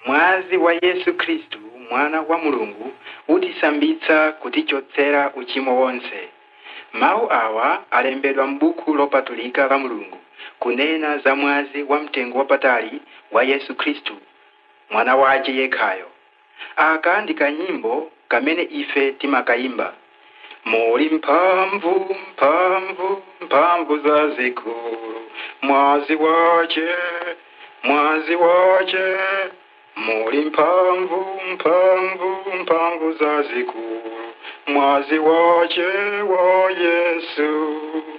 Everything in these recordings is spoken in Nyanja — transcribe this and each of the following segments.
mwazi wa yesu khristu mwana wa mulungu utisambitsa kutichotsera uchimo wonse mawu awa alembedwa m'buku lopatulika la mulungu kunena za mwazi wa mtengo wapatali wa yesu khristu mwana wace yekhayo aka ndi kanyimbo kamene ife timakayimba muli mphamvu mphamvu mphamvu zazikulu mwazi wace mwazi wace muli mphamvu mphamvu mphamvu zazikulu mwazi wace wa yesu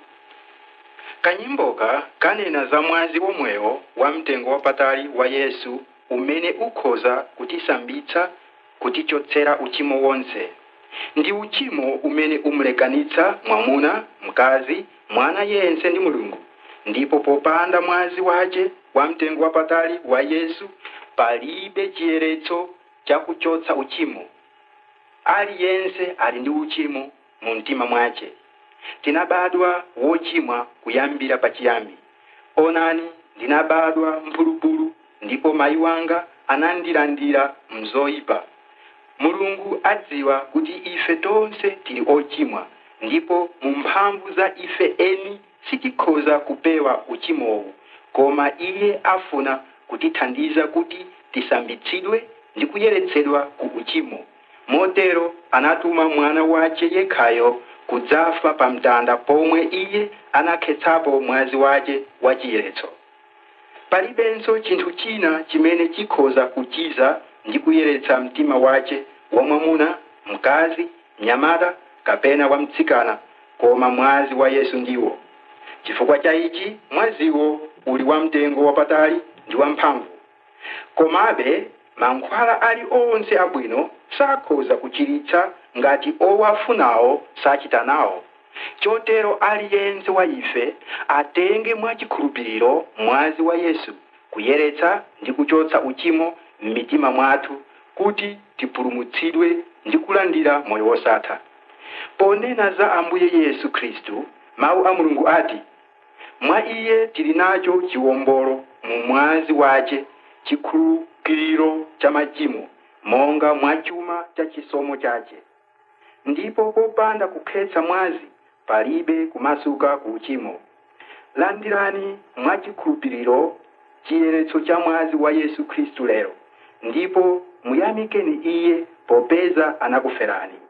kanyimboka kanena za mwazi womwewo wa mtengo wapatali wa yesu umene ukhoza kutisambitsa kutichotsera uchimo wonse ndi uchimo umene umlekanitsa mwamuna mkazi mwana yense ndi mulungu ndipo popanda mwazi wace wa mtengo wapatali wa yesu palibe chiyeretso chakuchotsa uchimo aliyense ali ndi uchimo mu mtima mwace tinabadwa wochimwa kuyambira pachiyambi onani ndinabadwa mphulupulu ndipo mayi wanga anandilandira mzoyipa mulungu adziwa kuti ife tonse tili ochimwa ndipo mu mphamvu za ife eni sitikhoza kupewa uchimowu koma iye afuna kutithandiza kuti tisambitsidwe ndi kuyeretsedwa ku uchimo motero anatuma mwana wace yekhayo kudzafa pa mtanda pomwe iye anakhetsapo mwazi wace wa chiyeretso palibenso chinthu china chimene chikhoza kuchiza ndi kuyeretsa mtima wace wa mwamuna mkazi mnyamata kapena wa mtsikana koma mwazi wa yesu ndiwo chifukwa cha ichi mwaziwo uli wa mtengo wapatali ndi wamphamvu komabe mankhwala ali onse abwino sakhoza kuchiritsa ngati owafunawo sachita nawo chotero aliyense wa ife atenge mwachikhulupiriro mwazi wa yesu kuyeretsa ndi kuchotsa uchimo m'mitima mwathu kuti tipulumutsidwe ndi kulandira moyo wosatha ponena za ambuye yesu khristu mawu a mulungu ati mwa iye tili nacho chiwombolo mu mwazi wace chikhululukiro cha machimo monga mwa chuma cha chisomo chace ndipo popanda kukhetsa mwazi palibe kumasuka ku uchimo landirani mwachikhulupiriro chiyeretso cha mwazi wa yesu khristu lero ndipo muyamikeni iye popeza anakuferani